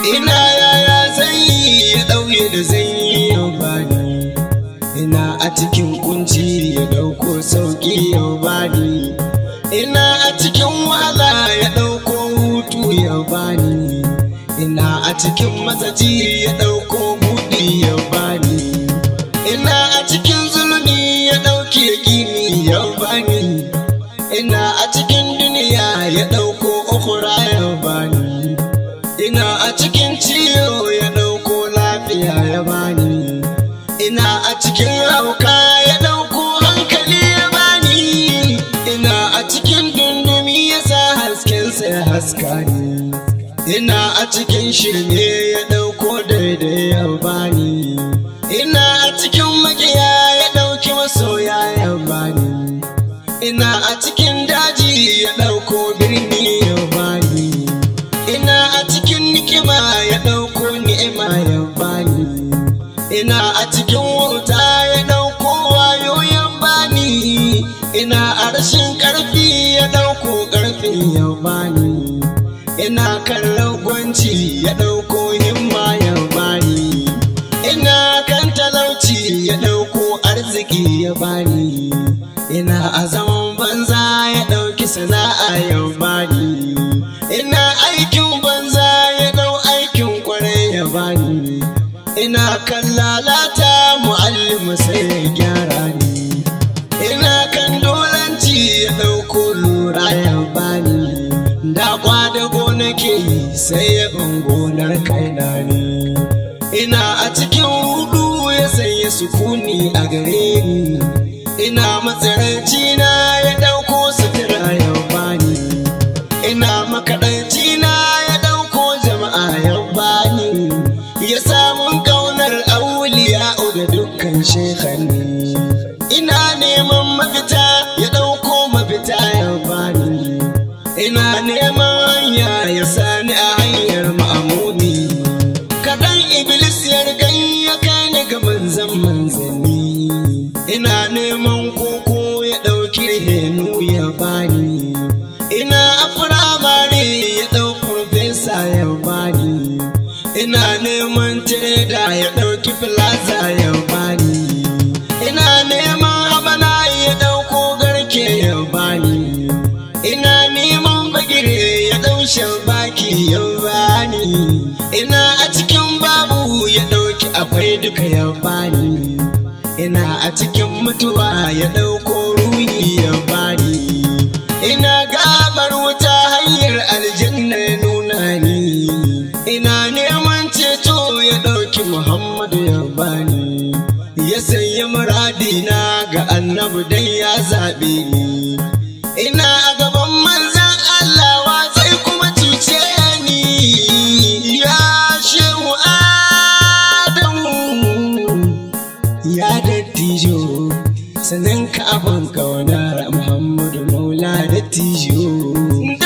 ina yaya zan yi ya ɗauye da zan yi yau bani ina a cikin kunci ya ɗauko sauƙi yau bani ina a cikin wahala ya ɗauko hutu ya bani ina a cikin matsaci ya ɗauko buɗi ya bani ina a cikin zulumi ya ɗauke gini ya bani ina a cikin duniya ya ɗauko ukura ya bani ina a cikin ciwo ya ɗauko lafiya ya bani ina a cikin hauka ya ɗauko hankali ya bani ina a cikin dundumi ya sa haskensa ya haska ni ina a cikin shirme ya ɗauko daidai ya bani ina a cikin makiya ya ɗauki masoya ya bani ina a cikin daji ya ɗauko birni ya bani ina a cikin nikima ya ɗauko ni'ima ya bani ina a cikin wuta ya ɗauko wayo ya bani ina a rashin ƙarfi ya ɗauko ƙarfi ya bani ina kan ragwanci ya ɗauko himma ya bani ina kan talauci ya ɗauko arziki ya bani ina a zaman banza ya ɗauki sana'a ya bani ina aikin banza ya ɗau aikin kwarai ya bani ina kan lalata mu'allim sai ya gyara ni ina kan dolanci ya ɗauko lura ya bani da kwadago nake yi sai ya gonar kaina ne ina a cikin hudu ya sanya sukuni a gare ni ina matsaranci na ya ɗauko sutura ya bani ina makaɗanci na ya ɗauko jama'a ya bani ya samun ƙaunar auliya da dukkan shekhanni ina neman mafita ya ɗauko mafita ya bani ina neman hanya ya sani a hanyar ma'amuni kaɗan iblis ya rigan ya kani ga manzan manzanni ina neman koko ya ɗauki henu ya bani ina a firamare ya ɗau farfesa ya bani ina neman tireda ya ɗauki filaza ya bani ina neman habana ya ɗauko garke ya bani ina neman bagire ya ɗau baki ya bani ina a cikin babu ya ɗauki akwai duka ya bani ina a cikin mutuwa ya ɗauko ruhi ya bani ina gabar wuta hanyar aljanna ya nuna ni ina neman ceto ya ɗauki muhammadu ya bani ya sanya muradina ga annabi dan ya zaɓe ni ina a gaban manzan Allah wa zai kuma cuce ni ya shehu Adamu ya dattijo sanin ka abin kaunar Muhammadu Maula dattijo